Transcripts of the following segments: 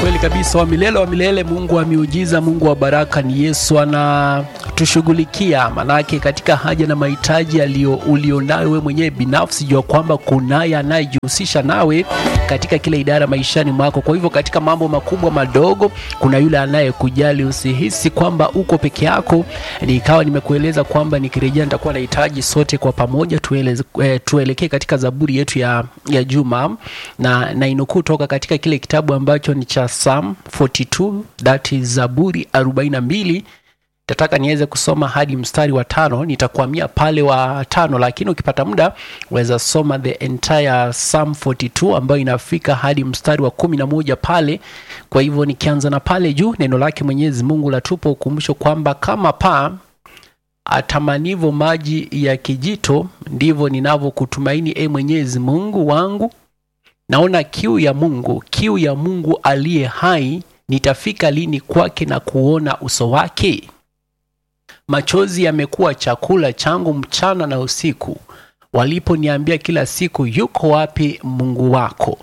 kweli kabisa, wa milele wa milele, Mungu wa miujiza, Mungu wa baraka ni Yesu anatushughulikia. Manake katika haja na mahitaji aliyo ulionayo wewe mwenyewe binafsi, jua kwamba kunaye anayejihusisha nawe katika kila idara maishani mwako. Kwa hivyo katika mambo makubwa madogo, kuna yule anayekujali. Usihisi kwamba uko peke yako. Nikawa nimekueleza kwamba nikirejea nitakuwa nahitaji sote kwa pamoja tueleze, eh, tuelekee katika Zaburi yetu ya, ya Juma na, na inukuu toka katika kile kitabu ambacho ni cha Psalm 42 that is Zaburi 42 tataka niweze kusoma hadi mstari wa tano. Nitakuamia pale wa tano, lakini ukipata muda weza soma the entire Psalm 42 ambayo inafika hadi mstari wa kumi na moja pale. Kwa hivyo nikianza na pale juu, neno lake Mwenyezi Mungu latupa ukumbusho kwamba kama paa atamanivo maji ya kijito, ndivyo ninavyokutumaini e Mwenyezi Mungu wangu. Naona kiu ya Mungu, kiu ya Mungu aliye hai. Nitafika lini kwake na kuona uso wake? Machozi yamekuwa chakula changu mchana na usiku, waliponiambia kila siku, yuko wapi Mungu wako?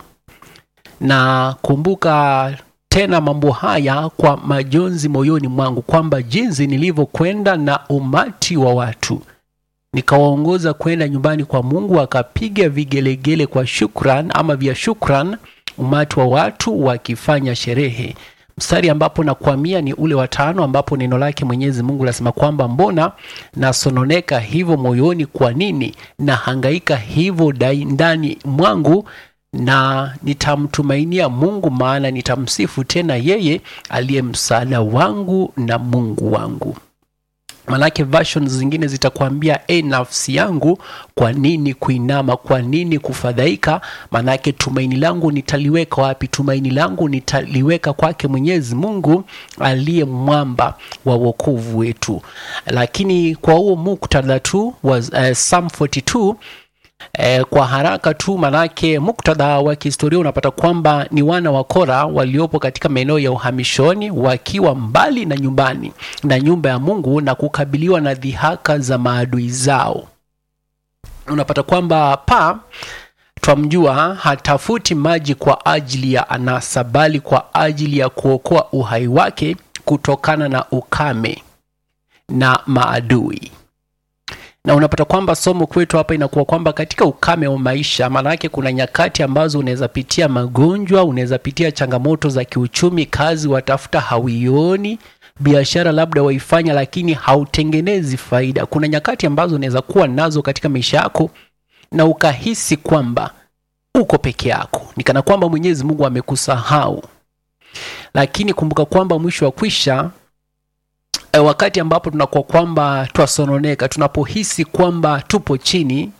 Na kumbuka tena mambo haya kwa majonzi moyoni mwangu, kwamba jinsi nilivyokwenda na umati wa watu nikawaongoza kwenda nyumbani kwa Mungu, akapiga vigelegele kwa shukran ama vya shukran, umati wa watu wakifanya sherehe. Mstari ambapo nakwamia ni ule wa tano, ambapo neno lake Mwenyezi Mungu lasema kwamba mbona nasononeka hivyo moyoni? Kwa nini nahangaika hivyo ndani mwangu? na nitamtumainia Mungu, maana nitamsifu tena yeye aliye msaada wangu na Mungu wangu. Manake versions zingine zitakwambia e, nafsi yangu, kwa nini kuinama? Kwa nini kufadhaika? Manake tumaini langu nitaliweka wapi? Tumaini langu nitaliweka kwake Mwenyezi Mungu aliye mwamba wa wokovu wetu. Lakini kwa huo muktadha tu wa uh, Psalm 42 E, kwa haraka tu manake muktadha wa kihistoria unapata kwamba ni wana wa Kora waliopo katika maeneo ya uhamishoni wakiwa mbali na nyumbani na nyumba ya Mungu na kukabiliwa na dhihaka za maadui zao. Unapata kwamba pa twamjua hatafuti maji kwa ajili ya anasa, bali kwa ajili ya kuokoa uhai wake kutokana na ukame na maadui na unapata kwamba somo kwetu hapa inakuwa kwamba katika ukame wa maisha, maana yake kuna nyakati ambazo unaweza pitia magonjwa, unaweza pitia changamoto za kiuchumi, kazi watafuta hauioni, biashara labda waifanya, lakini hautengenezi faida. Kuna nyakati ambazo unaweza kuwa nazo katika maisha yako na ukahisi kwamba uko peke yako, ni kana kwamba Mwenyezi Mungu amekusahau, lakini kumbuka kwamba mwisho wa kwisha E, wakati ambapo tunakuwa kwamba twasononeka, tunapohisi kwamba tupo chini,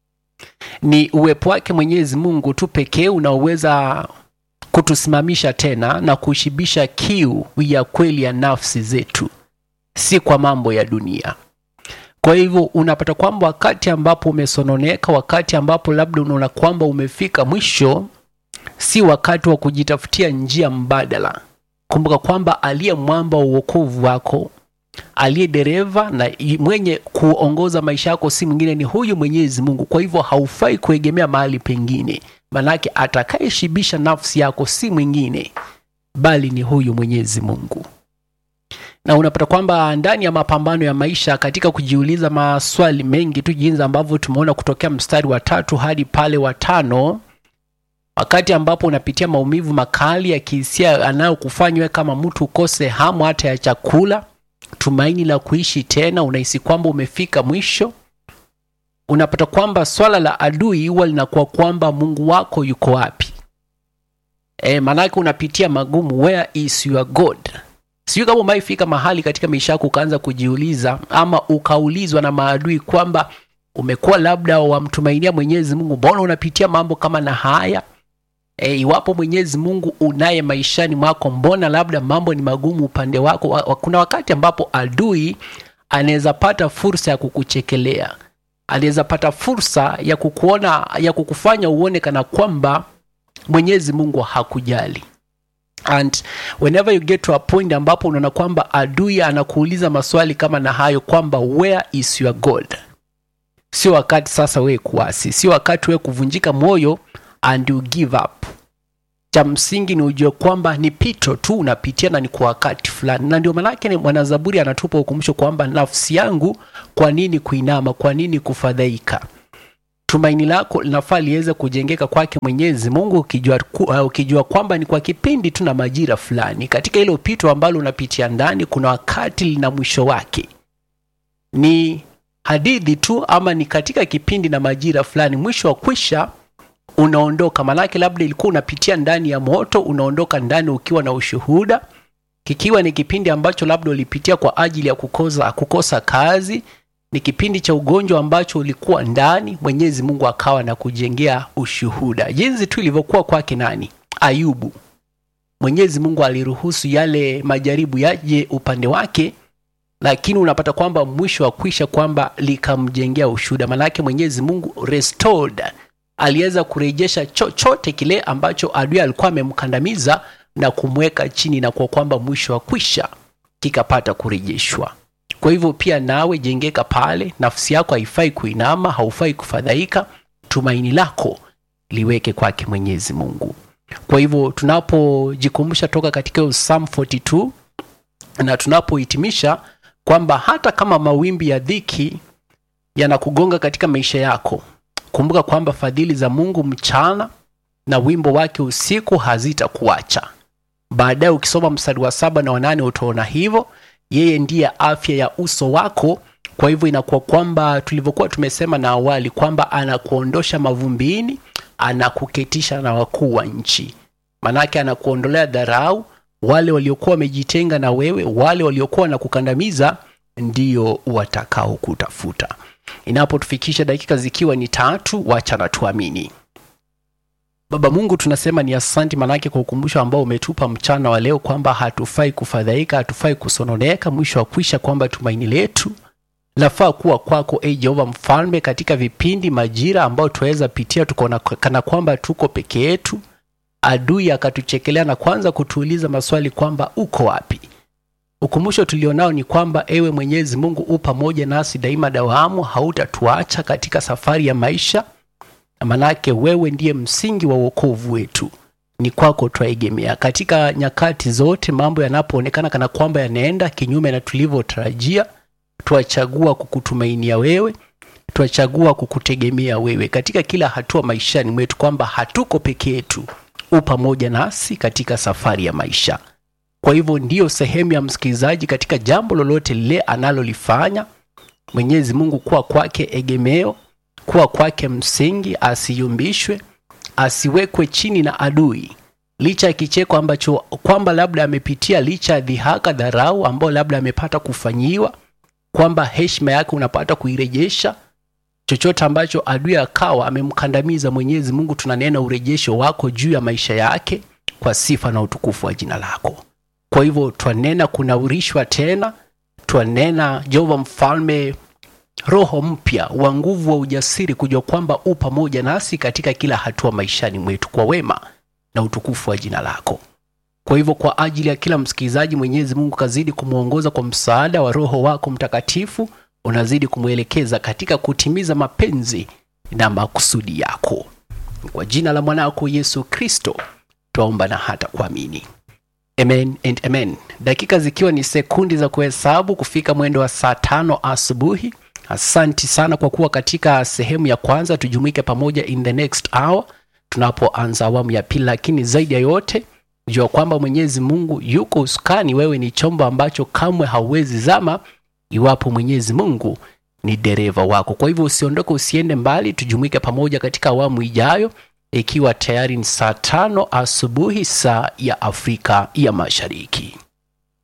ni uwepo wake Mwenyezi Mungu tu pekee unaoweza kutusimamisha tena na kushibisha kiu ya kweli ya nafsi zetu, si kwa mambo ya dunia. Kwa hivyo unapata kwamba wakati ambapo umesononeka, wakati ambapo labda unaona kwamba umefika mwisho, si wakati wa kujitafutia njia mbadala. Kumbuka kwamba aliye mwamba wa uokovu wako aliye dereva na mwenye kuongoza maisha yako si mwingine, ni huyu Mwenyezi Mungu. Kwa hivyo haufai kuegemea mahali pengine, manake atakayeshibisha nafsi yako si mwingine bali ni huyu Mwenyezi Mungu. Na unapata kwamba ndani ya mapambano ya maisha, katika kujiuliza maswali mengi tu, jinsi ambavyo tumeona kutokea mstari wa tatu hadi pale wa tano wakati ambapo unapitia maumivu makali ya kihisia anayokufanywa kama mtu ukose hamu hata ya chakula, tumaini la kuishi tena, unahisi kwamba umefika mwisho. Unapata kwamba swala la adui huwa linakuwa kwamba Mungu wako yuko wapi? E, maanake unapitia magumu, where is your God? Sijui kama umaifika mahali katika maisha yako ukaanza kujiuliza ama ukaulizwa na maadui kwamba umekuwa labda wamtumainia Mwenyezi Mungu, mbona unapitia mambo kama na haya? E, iwapo Mwenyezi Mungu unaye maishani mwako, mbona labda mambo ni magumu upande wako? Kuna wakati ambapo adui anaweza pata fursa ya kukuchekelea, anaweza pata fursa ya kukuona, ya kukufanya uone kana kwamba Mwenyezi Mungu hakujali. And whenever you get to a point ambapo unaona kwamba adui anakuuliza maswali kama na hayo kwamba where is your God, sio wakati sasa wewe kuasi, sio wakati wewe kuvunjika moyo and you give up cha msingi ni ujue kwamba ni pito tu unapitia na ni kwa wakati fulani, na ndio maanake ni mwanazaburi anatupa ukumbusho kwamba nafsi yangu, kwa nini kuinama? Kwa nini kufadhaika? Tumaini lako linafaa liweze kujengeka kwake Mwenyezi Mungu, ukijua, ku- uh, ukijua kwamba ni kwa kipindi tu na majira fulani. Katika hilo pito ambalo unapitia ndani, kuna wakati lina mwisho wake. Ni hadithi tu ama ni katika kipindi na majira fulani, mwisho wa kwisha unaondoka. Maanake labda ilikuwa unapitia ndani ya moto, unaondoka ndani ukiwa na ushuhuda, kikiwa ni kipindi ambacho labda ulipitia kwa ajili ya kukosa, kukosa kazi ni kipindi cha ugonjwa ambacho ulikuwa ndani, Mwenyezi Mungu akawa na kujengea ushuhuda, jinsi tu ilivyokuwa kwake nani, Ayubu. Mwenyezi Mungu aliruhusu yale majaribu yaje upande wake, lakini unapata kwamba mwisho wa kwisha kwamba likamjengea ushuhuda. Maanake Mwenyezi Mungu restored, aliweza kurejesha chochote kile ambacho adui alikuwa amemkandamiza na kumweka chini, na kwa kwamba mwisho wa kwisha kikapata kurejeshwa. Kwa hivyo pia nawe jengeka pale, nafsi yako haifai kuinama, haufai kufadhaika, tumaini lako liweke kwake Mwenyezi Mungu. Kwa hivyo tunapojikumbusha toka katika hiyo Psalm 42 na tunapohitimisha kwamba hata kama mawimbi ya dhiki yanakugonga katika maisha yako, kumbuka kwamba fadhili za Mungu mchana na wimbo wake usiku hazitakuacha. Baadaye ukisoma mstari wa saba na wanane utaona hivyo yeye ndiye afya ya uso wako. Kwa hivyo inakuwa kwamba tulivyokuwa tumesema na awali kwamba anakuondosha mavumbini, anakuketisha na wakuu wa nchi. Manake anakuondolea dharau, wale waliokuwa wamejitenga na wewe, wale waliokuwa na kukandamiza ndio watakao kutafuta. Inapotufikisha dakika zikiwa ni tatu, wacha na tuamini. Baba Mungu, tunasema ni asanti, manake kwa ukumbusho ambao umetupa mchana wa leo kwamba hatufai kufadhaika, hatufai kusononeka, mwisho wa kwisha kwamba tumaini letu lafaa kuwa kwako, e Jehova Mfalme, katika vipindi majira ambao tunaweza pitia tukaona kana kwamba tuko peke yetu, adui akatuchekelea na kwanza kutuuliza maswali kwamba uko wapi? Ukumbusho tulionao ni kwamba ewe Mwenyezi Mungu u pamoja nasi daima dawamu, hautatuacha katika safari ya maisha manake wewe ndiye msingi wa wokovu wetu, ni kwako twaegemea. Katika nyakati zote mambo yanapoonekana kana kwamba yanaenda kinyume na tulivyotarajia, twachagua kukutumainia wewe, twachagua kukutegemea wewe katika kila hatua maishani mwetu, kwamba hatuko peke yetu, u pamoja nasi katika safari ya maisha. Kwa hivyo ndiyo sehemu ya msikilizaji katika jambo lolote lile analolifanya, Mwenyezi Mungu kuwa kwake egemeo kuwa kwake msingi, asiyumbishwe, asiwekwe chini na adui, licha ya kicheko ambacho kwamba labda amepitia, licha ya dhihaka, dharau ambao labda amepata kufanyiwa, kwamba heshima yake unapata kuirejesha. Chochote ambacho adui akawa amemkandamiza, Mwenyezi Mungu, tunanena urejesho wako juu ya maisha yake kwa sifa na utukufu wa jina lako. Kwa hivyo twanena kunaurishwa tena, twanena Jehova Mfalme roho mpya wa nguvu wa ujasiri, kujua kwamba u pamoja nasi katika kila hatua maishani mwetu kwa wema na utukufu wa jina lako. Kwa hivyo kwa ajili ya kila msikilizaji, Mwenyezi Mungu kazidi kumwongoza kwa msaada wa Roho wako Mtakatifu, unazidi kumwelekeza katika kutimiza mapenzi na makusudi yako. Kwa jina la mwanako Yesu Kristo twaomba na hata kuamini. Amen and amen. Dakika zikiwa ni sekundi za kuhesabu kufika mwendo wa saa tano asubuhi. Asanti sana kwa kuwa katika sehemu ya kwanza. Tujumuike pamoja in the next hour tunapoanza awamu ya pili, lakini zaidi ya yote jua kwamba Mwenyezi Mungu yuko usukani. Wewe ni chombo ambacho kamwe hauwezi zama iwapo Mwenyezi Mungu ni dereva wako. Kwa hivyo usiondoke, usiende mbali, tujumuike pamoja katika awamu ijayo, ikiwa tayari ni saa tano asubuhi saa ya Afrika ya Mashariki.